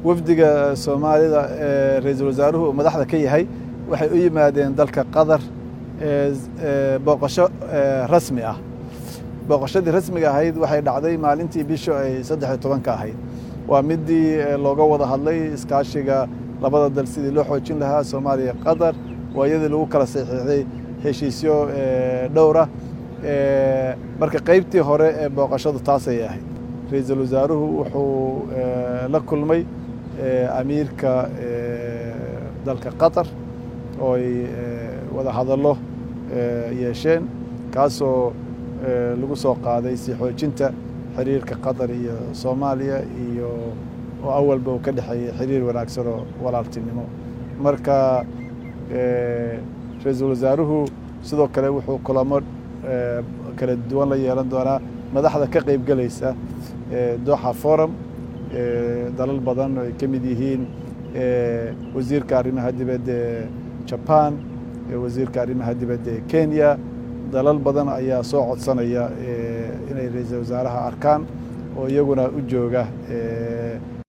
wafdiga soomaalida ee ra-iisul wasaaruhu uu madaxda ka yahay waxay u yimaadeen dalka qatar booqasho rasmi ah booqashadii rasmiga ahayd waxay dhacday maalintii bishu ay saddex iyo tobanka ahayd waa midii looga wada hadlay iskaashiga labada dal sidii loo xoojin lahaa soomaaliya qatar waa iyadii lagu kala saxiixday heshiisyo dhowra marka qeybtii hore ee booqashadu taasay ahayd ra-iisul wasaaruhu wuxuu la kulmay amiirka dalka qatar oo ay wada hadallo yeesheen kaasoo lagu soo qaaday sii xoojinta xiriirka qatar iyo soomaaliya iyo oo awalba uu ka dhexeeyey xiriir wanaagsan oo walaaltinimo marka ra-iisul wasaaruhu sidoo kale wuxuu kulamo kala duwan la yeelan doonaa madaxda ka qeyb gelaysa doxa forum dalal badan oo ay ka mid yihiin wasiirka arrimaha dibadda ee jaban wasiirka arrimaha dibadda ee kenya dalal badan ayaa soo codsanaya inay ra-iisul wasaaraha arkaan oo iyaguna u jooga